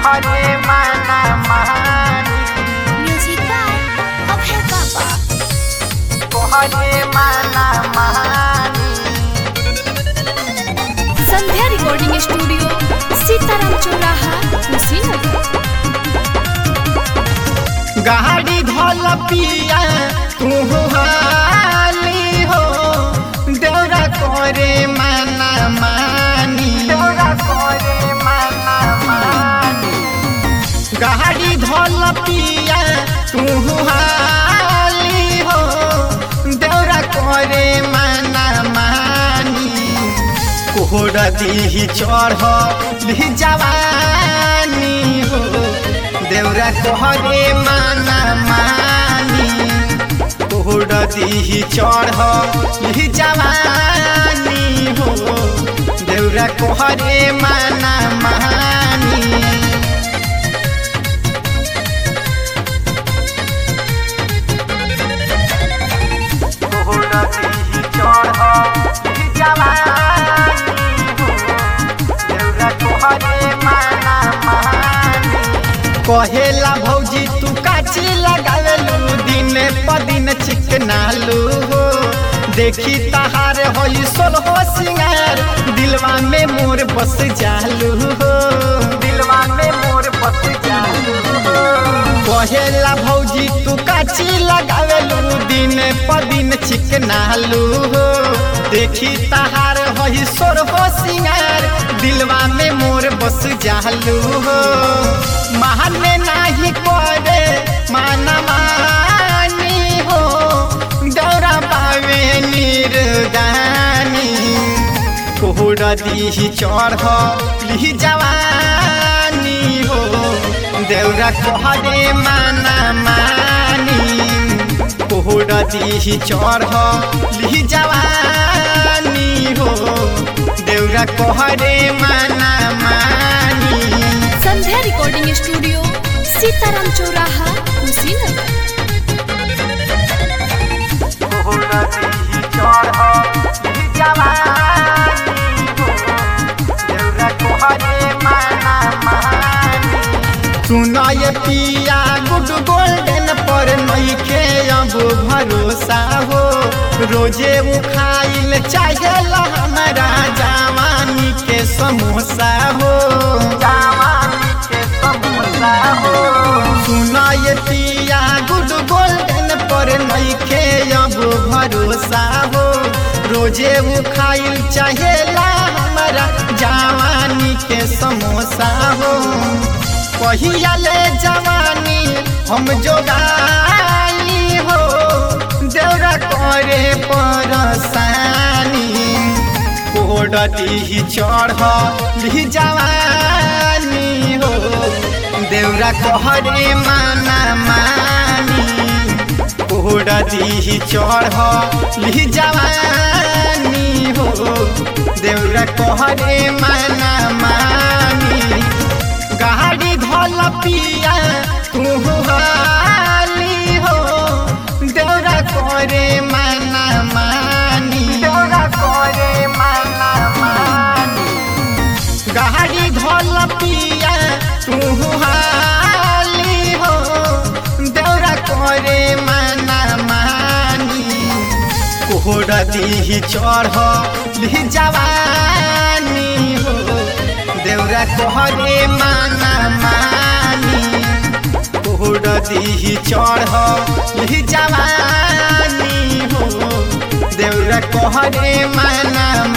तोहरे माना मानी म्यूजिक बाय अभय बाबा तोहरे माना मानी संध्या रिकॉर्डिंग स्टूडियो सीताराम चौराहा कुशीनगर गाड़ी धोल पिया तू हाली हो दौरा करे माना मानी दौरा करे माना मानी गाड़ी धोल पिया तू हाली हो दौरा करे माना मानी कोहर दी चढ़ ली जवानी हो देवरा कोहरे माना मानी कोहर दी चढ़ ली जवानी हो देवरा कोहरे माना मानी कहेला भौजी तू काची लगावेलू दिन प दिन चिकनालू हो देखी तहार होई सोलहो सिंगार दिलवा में मोर बस जालू हो दिलवा में मोर बस जालू हो कहेला भौजी तू काची लगावेलू दिन प दिन चिकनालू हो देखी तहार होई सोरहो सिंगार दिलवा में मोर बस जालू हो माने नाही करे माना मानी हो दौरा पावे निर्दानी कोहर दी चढ़ ली जवानी हो देवरा कोहरे माना मानी कोहर दी चढ़ ली जवानी हो देवरा कोहरे माना मानी संध्या रिकॉर्डिंग स्टूडियो सीताराम चौराहा कुशीनगर सुना ये पिया गुड गोल्डन पर नइखे अब भरोसा हो रोजे उखाइल चाहेला हमारा जवानी के समोसा हो जवानी के समोसा हो सुना ये पिया गुड गोल्डन पर नइखे अब भरोसा हो रोजे उखाइल चाहेला हमारा जवानी के समोसा हो कहिया ले जवानी हम जोगाई हो देवरा करे परसानी कोडती चढ़ ली जवानी हो देवरा कहरे माना मानी कोडती चढ़ ली जवानी हो देवरा कहरे माना मानी गाड़ी धोल पिया तू हाली हो देवरा करे माना मानी देवरा करे माना मानी गाड़ी धोल पिया तू हाली हो देवरा करे माना मानी कोहर दी चढ़ ली जवानी हो देवरा कोहरे माना मानी कोहर दी चढ़ ली जवानी हो देवरा कोहरे माना